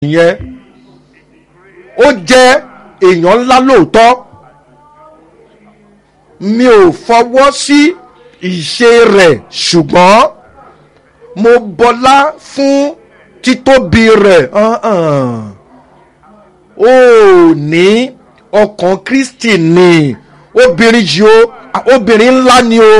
nìyẹn ó jẹ́ èèyàn ńlá lóòótọ́ mi ò fọwọ́ sí ìṣe rẹ̀ ṣùgbọ́n mo bọlá fún títóbi rẹ̀ ó ní ọkàn kristi ni obìnrin yìí o obìnrin ńlá ni o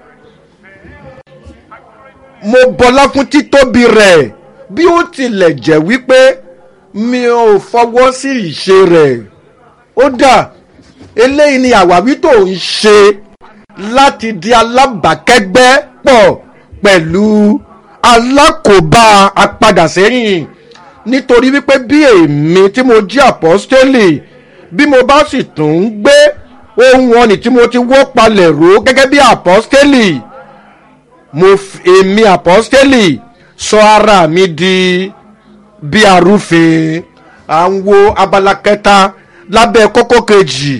mo bọlá fún títóbi rẹ̀ bí ó tilẹ̀ jẹ́ wípé mi ò fọwọ́ sí ìṣe rẹ̀ ó dà eléyìí ni àwáwí tó ń ṣe láti di alábàákẹ́gbẹ́ pọ̀ pẹ̀lú alákòóbá apadàsẹ́yìn nítorí wípé bí èmi tí mo jí àpọ́stélì bí mo bá sì tún ń gbé ohun ọ̀nì tí mo ti wọ́ palẹ̀ ró gẹ́gẹ́ bí àpọ́stélì mo èmi àpọ́stélì sọ ara mi di bí arúfin à ń wo abala kẹta lábẹ́ kókó kejì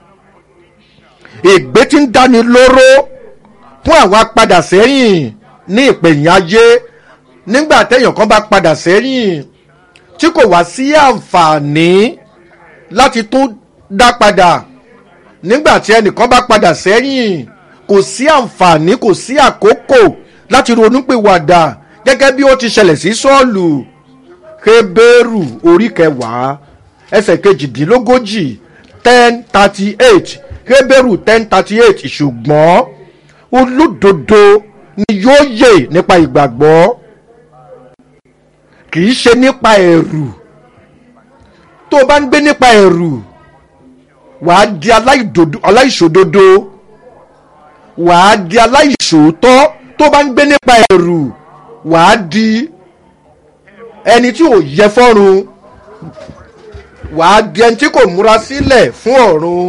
ègbé tí ń dáni lóró fún àwọn apadà sẹ́yìn ní ìpẹ̀yìn ayé nígbà téèyàn kan bá padà sẹ́yìn tí kò wá sí àǹfààní láti tún dá padà nígbà tí ẹnìkan bá padà sẹ́yìn kò sí àǹfààní kò sí àkókò láti ronúpìwàdà gẹ́gẹ́ bí ó ti ṣẹlẹ̀ sí sọ́ọ̀lù Hébérù orí kẹwàá ẹsẹ̀ kejìdínlógójì ten thirty eight Hébérù ten thirty eight ṣùgbọ́n olódodo ni yóò yè nípa ìgbàgbọ́ kì í ṣe nípa ẹ̀rù tó o bá ń gbé nípa ẹ̀rù wàá di aláìṣòdodo wàá di aláìṣòótọ́ tó o bá ń gbé nípa ẹ̀rù wàá di ẹni tí ò yẹ fọ́run wàá di ẹni tí kò múra sílẹ̀ fún ọ̀run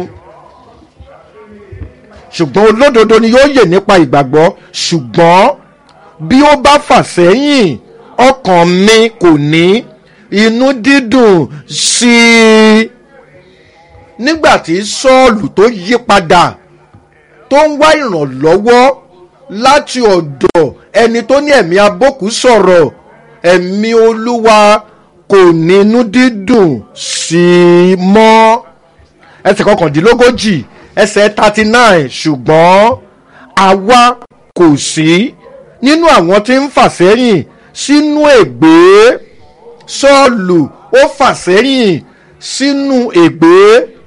ṣùgbọ́n olódodo ni yóò yè nípa ìgbàgbọ́ ṣùgbọ́n bí ó bá fà sẹ́yìn ọkàn mi kò ní inú dídùn sí i nígbà tí sọ́ọ̀lù tó yí padà tó ń wá ìrànlọ́wọ́ láti ọ̀dọ̀ ẹni tó ní ẹ̀mí abókù sọ̀rọ̀ ẹ̀mí olúwa kò ní inú dídùn sí i mọ́ ẹsẹ̀ kọkàndínlógójì ẹsẹ̀ thirty nine ṣùgbọ́n àwa kò sí nínú àwọn tí ń fà sẹ́yìn sínú ègbé sọ́ọ̀lù ó fà sẹ́yìn sínú ègbé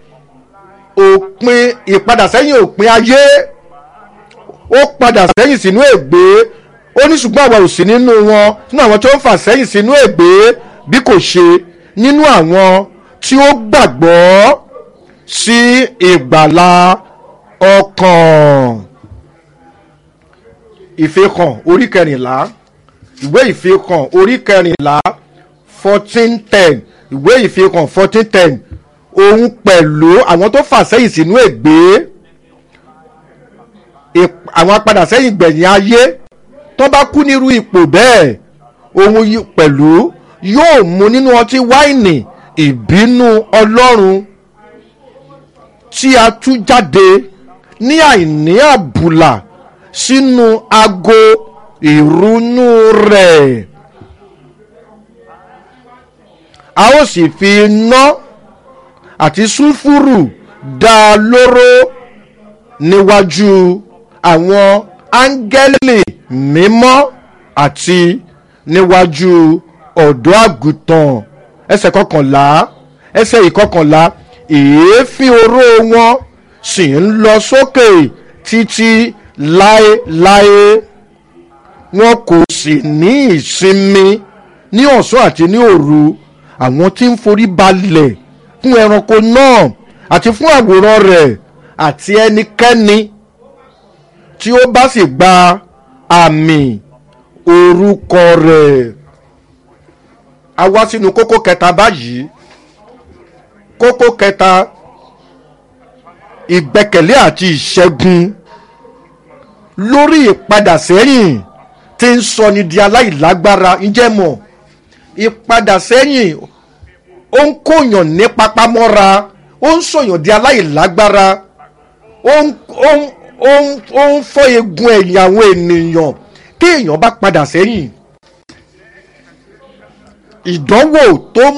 òpin ìpadàsẹ́yìn òpin ayé ó padà sẹ́yìn sínú ègbé ó ní ṣùgbọ́n àwa ò sí nínú wọn nínú àwọn tó ń fà sẹ́yìn sínú ègbé bí kò ṣe nínú àwọn tí ó gbàgbọ́ sí ìgbàlá ọkàn ìfihàn orí kẹrìnlá ìwé ìfihàn orí kẹrìnlá fourteen ten ìwé ìfihàn fourteen ten òun pẹ̀lú àwọn tó fà sẹ́yìn sínú ègbé àwọn apadà sẹ́yìn gbẹ̀yìn ayé tó bá kú nírú ipò bẹ́ẹ̀ òun pẹ̀lú yóò mu nínú ọtí wáìnì ìbínú ọlọ́run tí a tú jáde ní àìní àbùlà sínú ago ìrunú rẹ̀ a ó sì fi iná àti sulfuru dá a lóró níwájú àwọn áńgẹ́lì mímọ́ àti níwájú ọ̀dọ́ àgùntàn ẹsẹ̀ kọkànlá ẹsẹ̀ ìkọkànlá èéfín oró wọn sì ń lọ sókè títí láéláé wọn kò sì ní ìsinmi ní ọ̀sán àti ní òru àwọn tí ń forí balẹ̀ fún ẹranko náà àti fún àwòrán rẹ̀ àti ẹnikẹ́ni tí ó bá sì gba àmì orúkọ rẹ̀ a wá sínú kókó kẹta báyìí kókó kẹta ìgbẹ́kẹ̀lé àti ìṣẹ́gun lórí ìpadà sẹ́yìn tí ń sọni di aláìlágbára ǹjẹ́ mọ̀ ìpadà sẹ́yìn ó ń kóyàn ní papamọ́ra ó ń sọ̀yàn di aláìlágbára ó ń ó ń ó ń ó ń fọ́ eegun ẹ̀yìn àwọn ènìyàn tí èèyàn bá padà sẹ́yìn ìdánwò tó